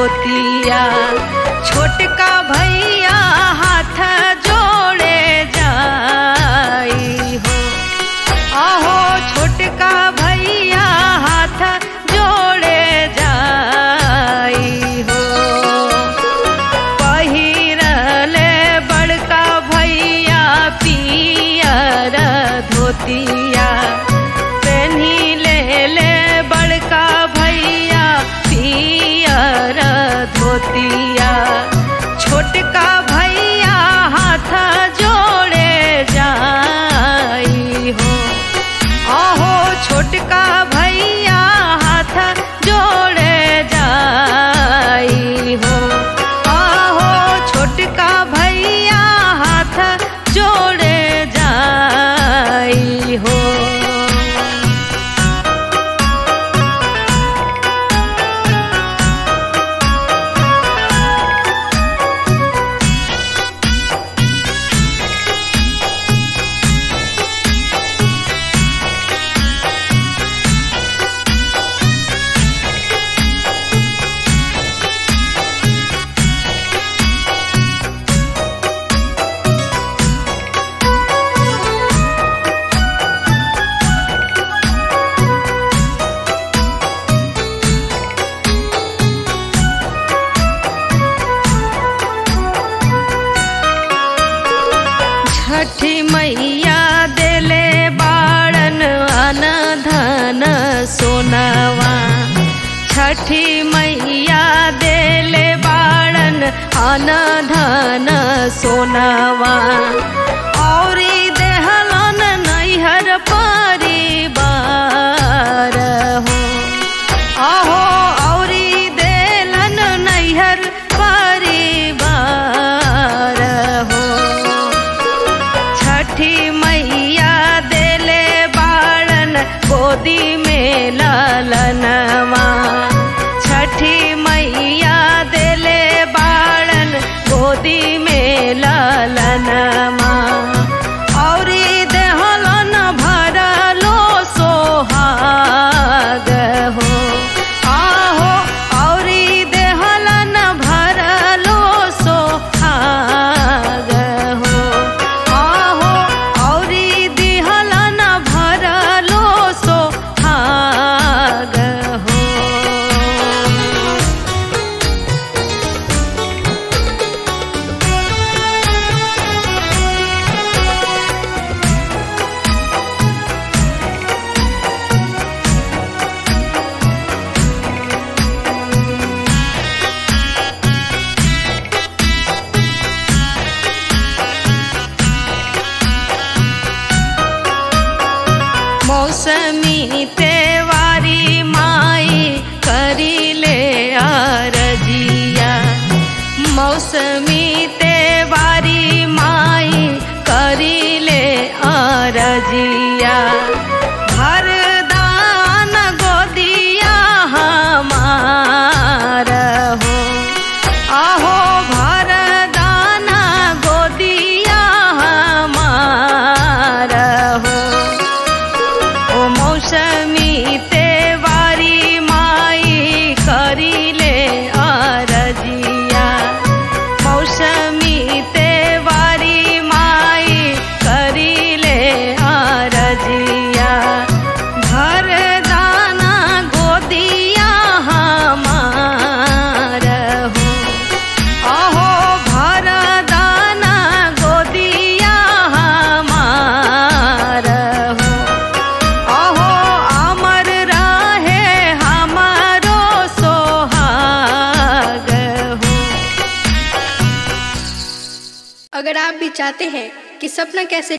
धोतिया छोटका भैया हाथ जोड़े जाई हो आहो छोटका भैया हाथ जोड़े जाई हो पहिरले बड़का भैया पियर धोतिया पेन्ही ले ले बड़का भैया पियर धोतिया छोटका भैया हाथ जोड़े जाई हो आहो छोटका भैया हाथ जोड़े जाई हो आहो छोटका भैया हाथ जोड़े जाई हो छठी मैया देले बाड़न अन धन सोनवा छठी मैया देले बाड़न अन धन सोनवा औरी देहलन नैहर परिवार हो आहो औरी देलन नैहर परिवार हो छठी मैया देले बाड़न गोदी में लालनवा छठी मैया देले बाड़न गोदी में लालनवा औरी देहलन भरलो सोहाग हो आहो औरी देहलन भरलो सोहाग हो आहो औरी दिहलन भरलो सोहाग हो मौसमी तेवारी माई करीले आरजिया मौसमी तेवारी माई करीले आरजिया भरदान गोदिया हमार हो आहो भरदाना गोदिया हमार हो ओ मौसमी तेवारी माई करीले आरजिया मौसमी तेवारी माई करीले आरजिया भरदाना गोदिया हमार हो अहो भरदाना गोदिया हमार हो अहो अमर रहे हमारो सोहाग हो अगर आप भी चाहते हैं कि सपना कैसे